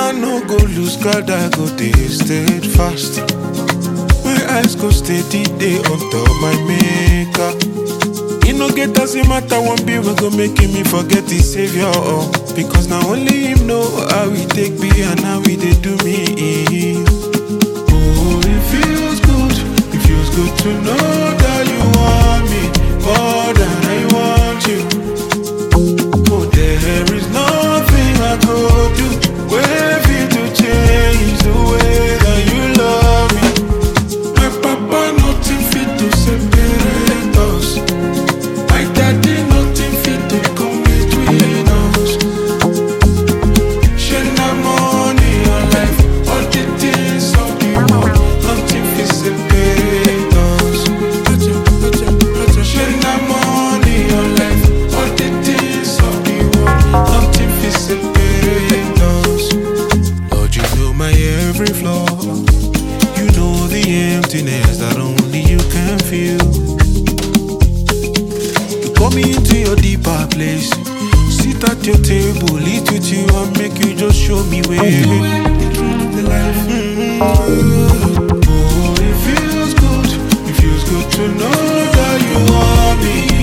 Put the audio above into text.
I no go lose God, I go dey steadfast. My eyes go steady, they on top my maker. E no get as e matter one bill we go make me forget the savior. Oh. Because now only him know how we take be and how we dey do me. Oh, it feels good, it feels good to know that you want me more than I want you. Oh, there is nothing I could do. Where for you to change the way that you love me. My papa, nothing fit to separate us. My daddy, nothing fit to come between us. Share na money or life, all the things of the world. Nothing fit separate us. Share na money or life, all the things of the world. Nothing fit separate us. Lord, you know my every flaw. You know the emptiness that only you can feel. You call me into your deeper place. Sit at your table, eat with you, and make you just show me where. The truth, the life. Mm. Oh, it feels good. It feels good to know that you want me.